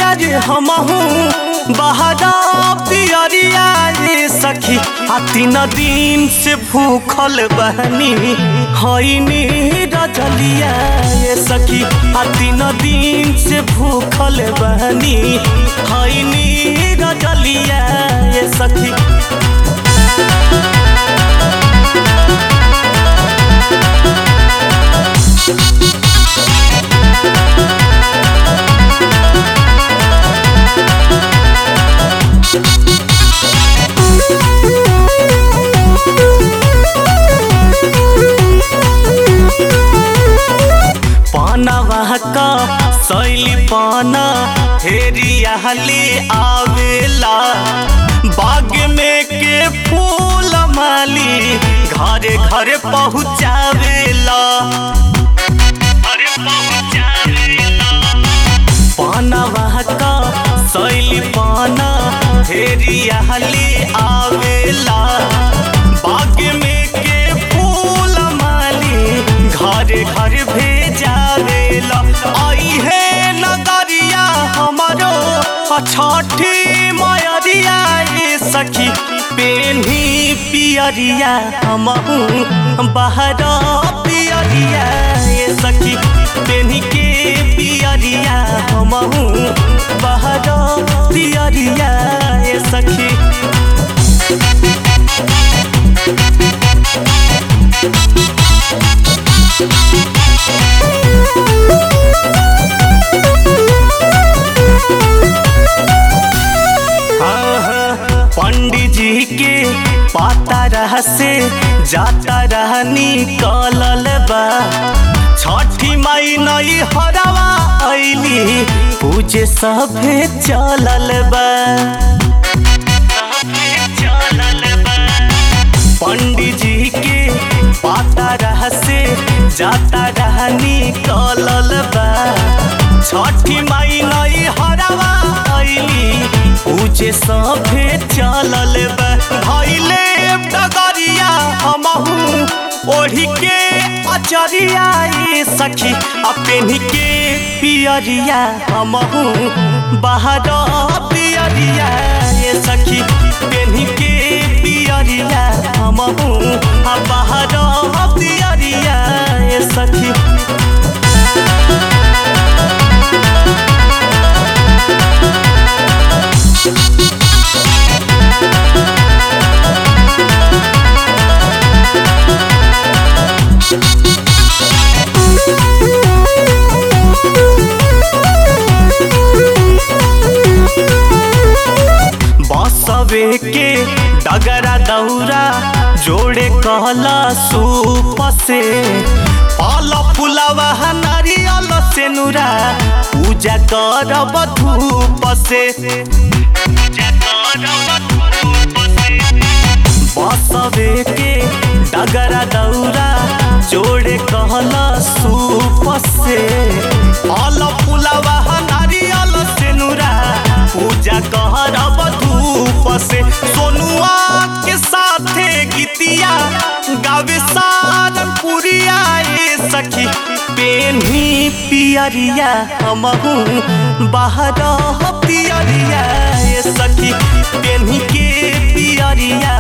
आज हमहू बहरा पियरिया ये सखी आ तीन दिन से भूखल बहनी हईनी रजलिया ये सखी आ तीन दिन से भूखल बहनी हईनी रजलिया ये सखी पानवा का सैली पाना हेरियाली आवेला बाग में के फूल माली घरे घरे पहुँचावेला घरे पहुँचावेला पानवा का सैली पाना हेरियाली आवेला बाग में के फूल माली घरे घर भेजावेला आई है नगरिया हमारो छठी मयरिया ये सखी पेन्ही पियरिया हमहू बहरा पियरिया ये सखी पेन्ही के पियरिया हमहू बहरा पियरिया ये सखी पंडित जी के पाता रह से जाता रहनी कलल बा छठी माई नई हरवा ऐली पूजे सभे चलल बा पंडित जी के पाता रह से जाता रहनी कलल बा छठी माई नई हरवा ऐली पूजे सभे चलल बा भैले डगरिया हमहू ओढ़ी के अचरिया ये सखी आ पेन्ही के पियरिया हमहू बाहर पियरिया ये सखी पेन्ही के पियरिया हमहू आ बाहर पियरिया ये सखी बसवे के डगरा दौरा जोड़े कहला सूप से फल फुलवा नारियल से नुरा पूजा करब धूप से बसवे के डगरा दौरा जोड़े कहला सूप से फल फुलवा नारियल से नुरा पूजा करब धूप से सोनुआ के साथे गीतिया गावे सारंगपुरिया ये सखी पेन्ही पियरिया हमहू बाहर पियरिया ये सखी पेन्ही के पियरिया